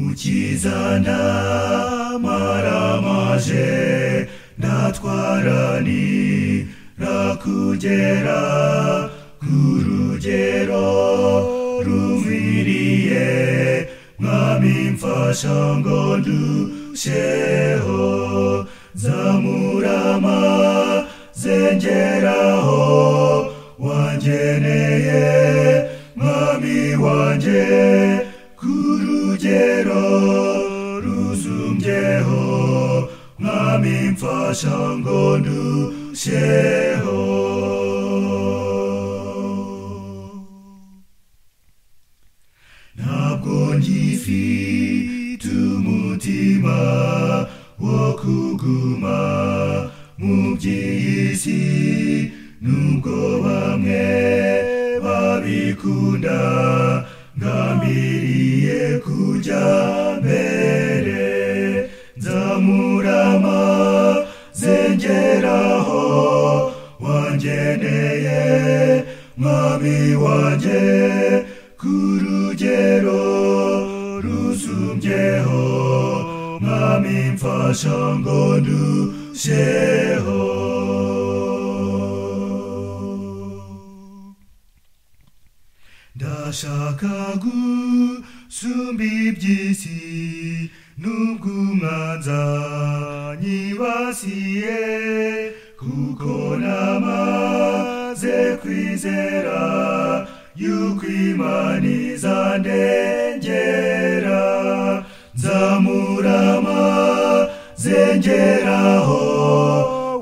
gukizana maramaje ndatwarani rakugera ku rugero ruviriye mwami mfasha ngo ndusheho zamurama zengeraho wangeneye mwami wanjye ku rugero ruzumbyeho mwami mfasha ngo ndusheho ntabwo ngifite umutima wo kuguma mu by'iyi si nubwo bamwe babikunda ngambiriye kujya mbere nzamurama zengeraho wangeneye mwami wanjye ku rugero rusumbyeho mwami mfasha ngo ndusheho ndashaka gusumba iby'isi nubwo umwanza nyibasiye kuko namaze kwizera yuko imana izandengera nzamurama zengeraho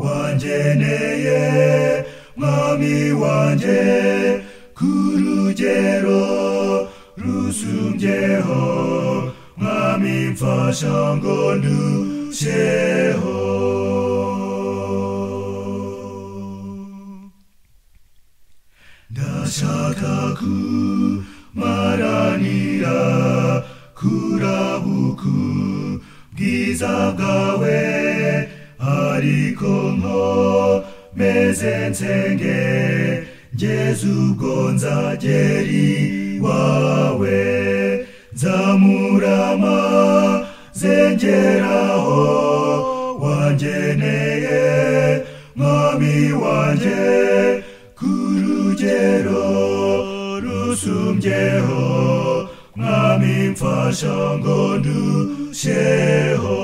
wangeneye mwami wanjye ku rugero rusumbyeho mwami mfasha ngo ndusheho ndashaka kumaranira kurabuku bwiza bwawe ariko nko meze nsenge Jesu ubwo nzageri wawe nzamurama zengeraho wangeneye mwami wanjye ku rugero rusumbyeho mwami mfasha ngo ndusheho